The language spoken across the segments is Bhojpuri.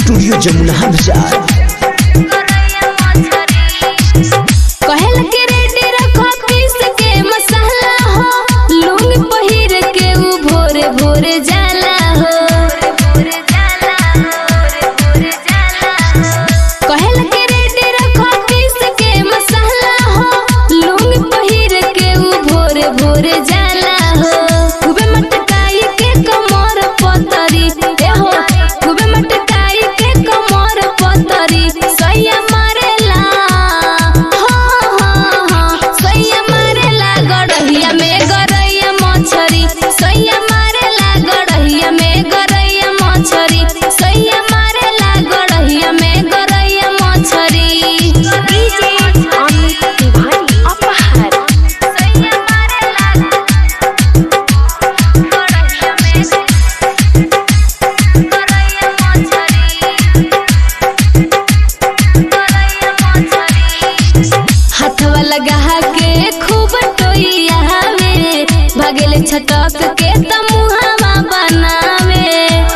स्टूडियो जमुना बाजार कहल के रेडी रखो पीस के मसाला हो लूंग पहिर के उ भोरे भोरे जाला हो कहल के रेडी रखो पीस के मसाला हो लूंग पहिर के उ भोरे भोरे जाला हो खूबे मटकाई के कमर पतरी ए हो खूबे मटकाई के कमर पतरी सैया मारेला हो हो हो सैया मारेला गड़हिया में गरैया मछरी सैया मारेला गड़हिया में गरैया मछरी सैया मारेला गड़हिया में गरैया मछरी डीजे अमित तिवारी अपहर सैया मारेला गड़हिया में गरैया मछरी हाथवा लगा के खूब टोइया में भगेले छटक के त मुहावा बनावे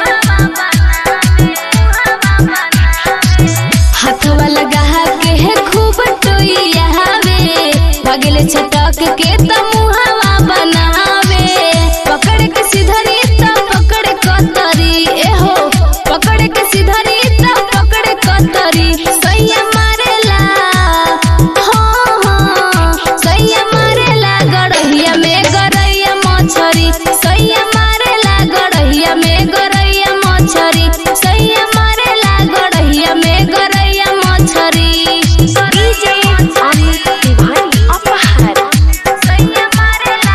हाथवा लगा के खूब टोइया में भगेले छटक के त मुहावा बनावे पकड़ के सिधरी त पकड़ कतरी ए हो पकड़ के सिधरी त पकड़ कतरी सैया मारेला हो हो सैया मारेला गड़हिया में गरैया मछरी सैया मारेला गड़हिया में गरैया मछरी सैया मारेला गड़हिया में गरैया मछरी डीजे अमित तिवारी अपहर सैया मारेला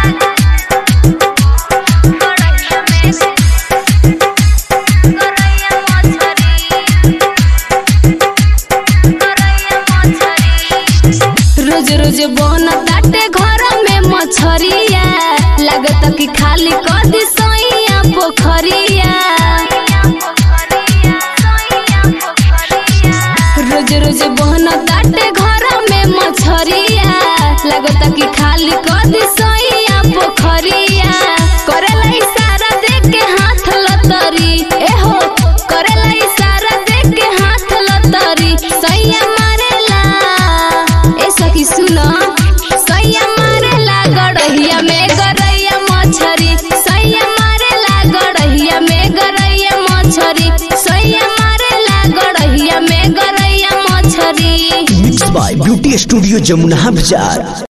गड़हिया में गरैया मछरी रोज रोज बन ताटे घर में मछरिया लागत कि खाली कदी सैया पोखरिया रोज रोज बन ताटे घर में मछरिया लागत कि खाली कदी सैया पोखरिया करेला इशारा दे के हाथ लतरी ए हो करेला इशारा दे के हाथ लतरी सैया मारेला ए सखी सुनो सैया मारेला गड़हिया में गरैया मछरी सैया मारेला गड़हिया में गरैया मछरी सैया मारेला गड़हिया में गरैया मछरी mix by beauty studio Jamuna बाजार